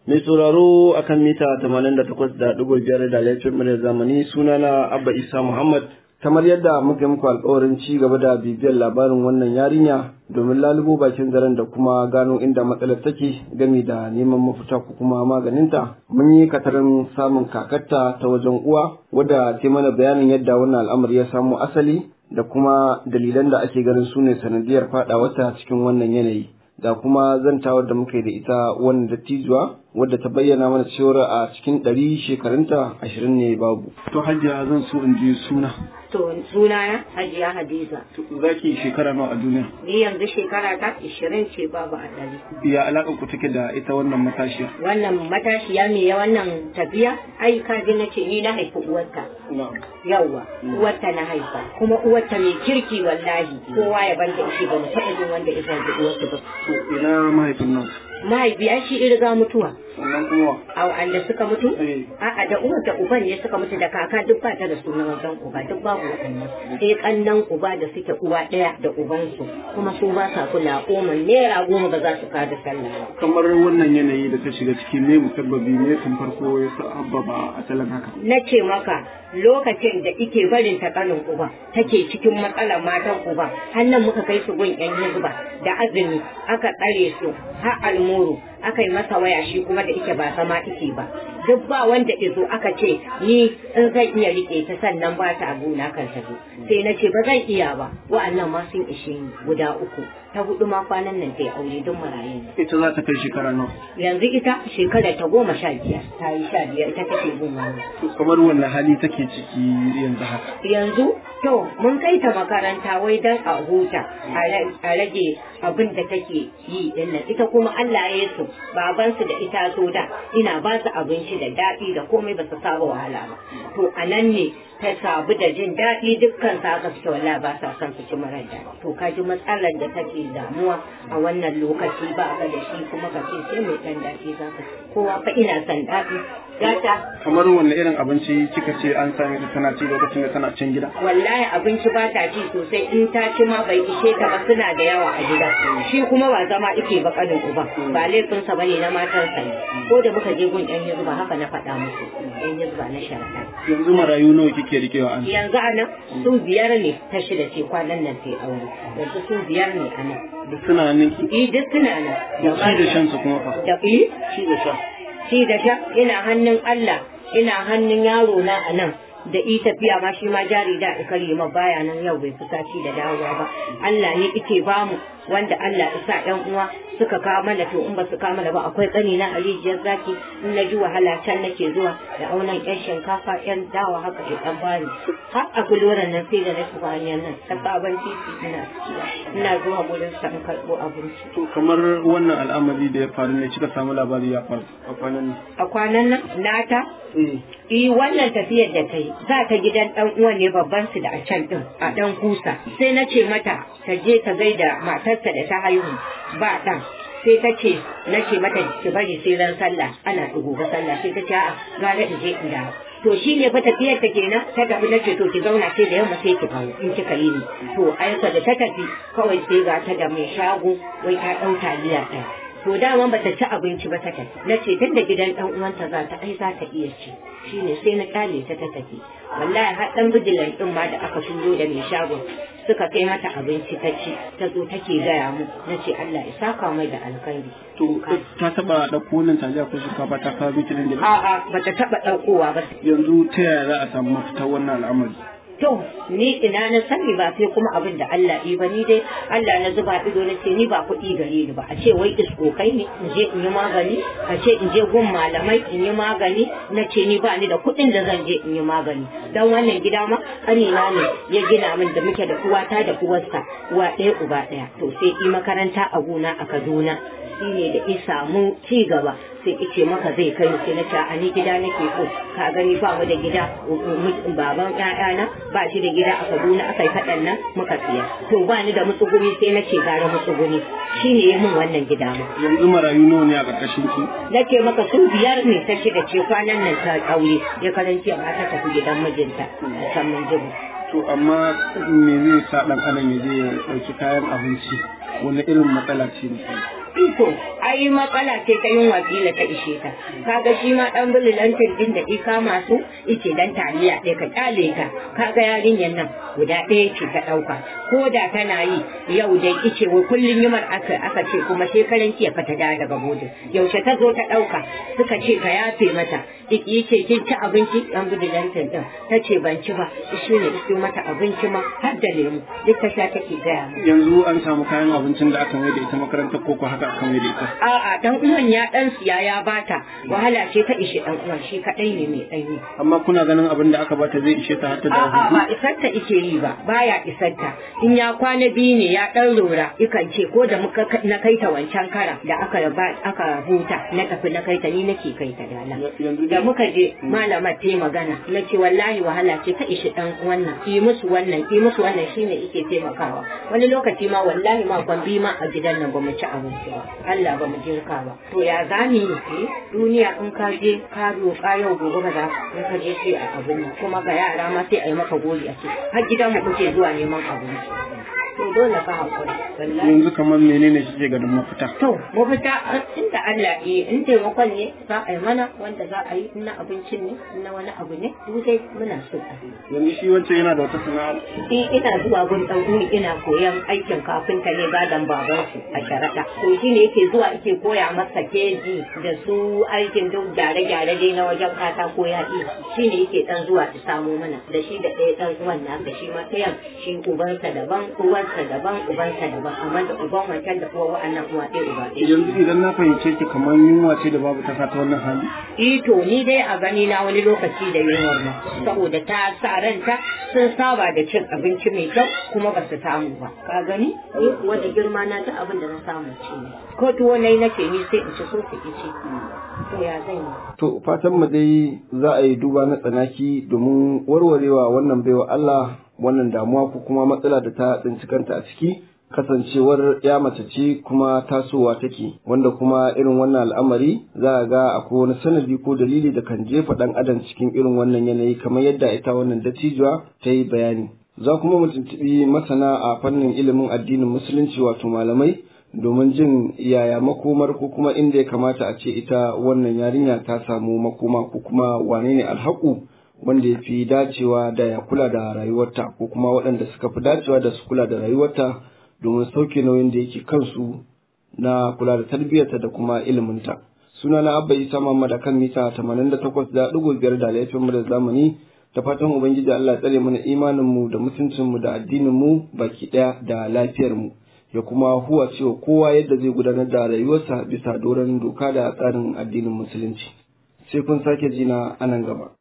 Mai sauraro akan mita 88.5 da laifin mu zamani sunana Abba Isa Muhammad kamar yadda muka muku alkawarin ci gaba da bibiyar labarin wannan yarinya domin lalubo bakin zaren da kuma gano inda matsalar take gami da neman mafita ko kuma maganinta mun yi katarin samun kakarta ta wajen uwa wadda ta mana bayanin yadda wannan al'amari ya samo asali da kuma dalilan da ake ganin su ne sanadiyar wata cikin wannan yanayi da kuma zantawar da muka yi da ita wannan dattijuwa wadda ta bayyana mana cewar a cikin ɗari shekarunta ashirin ne babu. To hajiya zan so in ji suna. To suna na hajiya Hadiza. Za ki shekara nawa a duniya? Ni yanzu shekara ta ishirin ce babu a ɗari. Ya alaƙar ku take da ita wannan matashiya? Wannan matashiya me ya wannan tafiya? Ai ka ji na ce ni na haifi uwarta. Yawwa uwarta na haifa kuma uwarta mai kirki wallahi kowa ya banta ishe ba mu taɓa jin wanda ya zanci uwarta ba. To ina mahaifin nan? Mahaifiya shi riga mutuwa. Sannan kuma a wanda suka mutu? Eh. A'a da uwar da uban ne suka mutu da kaka duk ba ta da sunan wajen uba duk babu waɗannan. Sai kannan uba da suke uwa ɗaya da ubansu kuma su ba sa kula goma naira goma ba za su kada sallah. ba. kamar wannan yanayi da ta shiga ciki ne musabbabi ne tun farko ya sababa asalin haka. Na ce maka lokacin da ike barin ta kanin uba take cikin matsalar matan uba hannun muka kai su gun yan hizba da azumi aka tsare su har almuru aka yi masa waya shi kuma da ike ba sama ike ba duk ba wanda izo aka ce ni in zan iya rike ta sannan ba ta abu na kan ta zo sai na ce ba zan iya ba wa'annan ma sun ishe ni guda uku ta hudu ma kwanan nan ta yi aure duk marayu ne Ita za ta kai shekara nawa. yanzu ita shekara ta goma sha biyar ta yi sha biyar ita take gun wani To kamar wannan hali take ciki yanzu haka. yanzu to mun kai ta makaranta wai dan a huta a ra- a rage abin da take yi dinnan ita kuma Allah ya su baban su da ita so da ina ba su abinci da daɗi da komai ba su saba wahala ba to a nan ne ta sabu da jin daɗi dukkan sa aka fita wallahi ba sa son su ci marar daɗi to ka ji matsalar da take damuwa a wannan lokaci ba ka da shi kuma ka ce sai mai ɗan daɗi za ka kowa fa ina son daɗi gata Kamar wanne irin abinci kika ce an same ta tana ci lokacin da tana cin gida? wallahi abinci ba ta ci sosai in ta ci ma bai ishe ta ba suna da yawa a gida shi kuma ba zama ike ba kanin uba ba laifinsa bane na matansa ne ko da muka je gun yan hizba haka na faɗa musu yan hizba na sharaɗa Yanzu marayu nawa kike rikewa an? yanzu a nan su biyar ne ta shida ce kwanan nan sai aure yanzu su biyar ne a nan Duk suna nan ki. i duk suna nan Da ci da shan su kuma fa. da i Ci da sha. shi da sha ina hannun Allah ina hannun yaro na a nan da i tafiya ma shi ma jari da ikari ma baya nan yau bai fita ci da dawowa ba Allah ne ike bamu wanda Allah isa ɗan uwa suka kawo mana to in ba su kawo mana ba akwai tsani na alijiyar zaki in na ji wahala can nake zuwa da aunan yan shinkafa yan dawa haka ke dan bani har a guloran nan sai da na shiga hanyar nan ta sabon titi ina ina zuwa gurin sa in karɓo abinci To kamar wannan al'amari da ya faru ne kika samu labari ya faru a kwanan nan. a kwanan nan nata Eh. Eh wannan tafiyar da ta yi za ta gidan dan uwan ne babban su da a can din a dan kusa sai na ce mata ta je ta gaida matarsa da ta haihu ba dan sai ta ce na ce mata ki bari sai ran sallah ana dugo ga sallah sai ta ce a'a gara in je in dawo to shi ne fa tafiyar ta kenan ta tafi na ce to ki zauna sai da yamma sai ki kawo in kika yi ni to ayyuka da ta tafi kawai sai ga ta da mai shago wai ta ɗau taliya ɗaya to dama ba ta ci abinci ba ta tafi na ce tun da gidan ɗan uwanta za ta ai za ta iya ci shine sai na kyale ta ta tafi wallahi har ɗan bijilan ɗin ma da aka shigo da mai shagon suka kai mata abinci ta ci ta zo take gaya mu na ce Allah ya saka mai da alkhairi To ta taba ɗauko wannan taliya ko shinkafa ta kawo miki nan gida? a'a bata taɓa ɗaukowa ba Yanzu ta yaya za a samu mafitar wannan al'amari? To, ni ina na sani ba sai kuma abin da Allah yi ba ni dai Allah na zuba ido na ce ni ba kuɗi gare ni ba a ce wai iskokai ne in je in yi magani a ce in je gun malamai in yi magani na ce ni ba ni da kuɗin da zan je in yi magani dan wannan gida ma ƙanina ne ya gina min da muke da uwata da uwarsa uwa ɗaya uba ɗaya to sai yi makaranta a gona a Kaduna shine da ya samu ci gaba sai ice maka zai kai sai na ce a ni gida nake so ka gani ba mu da gida baban ƴaƴana ba shi da gida a Kaduna aka yi faɗan nan muka siya to ba ni da mutsuguni sai na ce gara mutsuguni shine ya min wannan gida ma Yanzu marayu nawa ne a ƙarƙashin ki? nake maka su biyar ne ta shiga ce kwanan nan ta aure ya karanci amma ta tafi gidan mijinta a can mun jibu To amma me zai sa ɗan adam ya je ya ɗauki kayan abinci wani irin matsala ce ne? iko ai matsala ce ta yin wakila ta ishe ta kaga shi ma dan bililantin din da ika masu ice dan taliya ɗaya ka kyale ka kaga yarinyar nan guda ɗaya ce ta ɗauka ko da tana yi yau dai ice wa kullum yimar aka aka ce kuma shekaran jiya fa ta dawo daga bodin yaushe ta zo ta ɗauka suka ce ka yafe mata iki ce kin ci abinci dan bililantin din ta ce ban ci ba shi ne iso mata abinci ma har da lemu duk ta sha take gaya yanzu an samu kayan abincin da aka mai da ita makarantar koko haka aka mai da ita A'a dan uwan ya dan siya ya bata wahala ce ta ishe dan uwan shi kadai ne mai danyi. amma kuna ganin abin da aka bata zai ishe ta har ta dawo A'a ba isarta ike yi ba baya isarta in ya kwana biyu ne ya dan lura ikan ce ko da muka na kai ta wancan kara da aka ba aka huta na tafi na kai ta ni nake kai ta dala. yanzu Da muka je malamar ta yi magana na ce wallahi wahala ce ta ishe dan wannan yi musu wannan yi musu wannan shine ike taimakawa wani lokaci ma wallahi ma kwambi ma a gidan nan ba mu ci abinci ba Allah ba mu jinka ba to ya zani ne duniya in ka je ka roƙa yau gobe ba za in ka je sai a abin nan kuma ga yara ma sai a yi maka gori a ce har gidan mu kuke zuwa neman abinci to dole ka hakuri wallahi yanzu kamar menene shi ganin mafita To, mafita inda Allah yi in taimakon ne za a yi mana wanda za a yi in na abincin ne in na wani abu ne duk dai muna so a yi. yanzu shi wancan yana da wata sana'a In ina zuwa gun ɗan umi ina koyan aikin kafinta ne gadon babansu a sharaɗa. To shi ne yake zuwa yake koya masa keji da su aikin duk gyare-gyare dai na wajen katako ya iya. Shi ne yake ɗan zuwa ya samo mana da shi da ɗaya ɗan uwan nasa shi ma ɗayan shi ubansa daban uwansa daban ubansa daban amma da uban wancan da uwa wa'annan uwa ɗaya uba ɗaya. yanzu idan na fahimce ki kamar yunwa ce da babu ta ta wannan hali Ito ni dai a gani na wani lokaci da yunwar ma saboda ta sa ranta sun saba da cin abinci mai kyau kuma ba su samu ba ka gani ni kuwa da girma na ta abin da na samu ci ne ko tuwo nai nake ni sai in ci so su ci to ya zan yi To fatan mu dai za a yi duba na tsanaki domin warwarewa wannan baiwa Allah wannan damuwa ko kuma matsala da ta tsinci kanta a ciki kasancewar ya mace ce kuma tasowa take wanda kuma irin wannan al'amari za a ga akwai wani sanadi ko dalili da kan jefa ɗan adam cikin irin wannan yanayi kamar yadda ita wannan dattijuwa ta yi bayani za kuma mu tuntuɓi masana a fannin ilimin addinin musulunci wato malamai domin jin yaya makomar ko kuma inda ya kamata a ce ita wannan yarinya ta samu makoma ko kuma wane ne alhaku wanda ya fi dacewa da ya kula da rayuwarta ko kuma waɗanda suka fi dacewa da su kula da rayuwarta domin sauke nauyin da yake kansu na kula da tarbiyyarta da kuma iliminta. Suna na Abba Isa Muhammad akan mita 88.5 da laifin mu da zamani da fatan Ubangiji Allah ya tsare mana imaninmu da mutuncinmu da addininmu baki ɗaya da lafiyarmu. ya kuma huwa cewa kowa yadda zai gudanar da rayuwarsa bisa doron doka da tsarin addinin musulunci sai kun sake jina anan gaba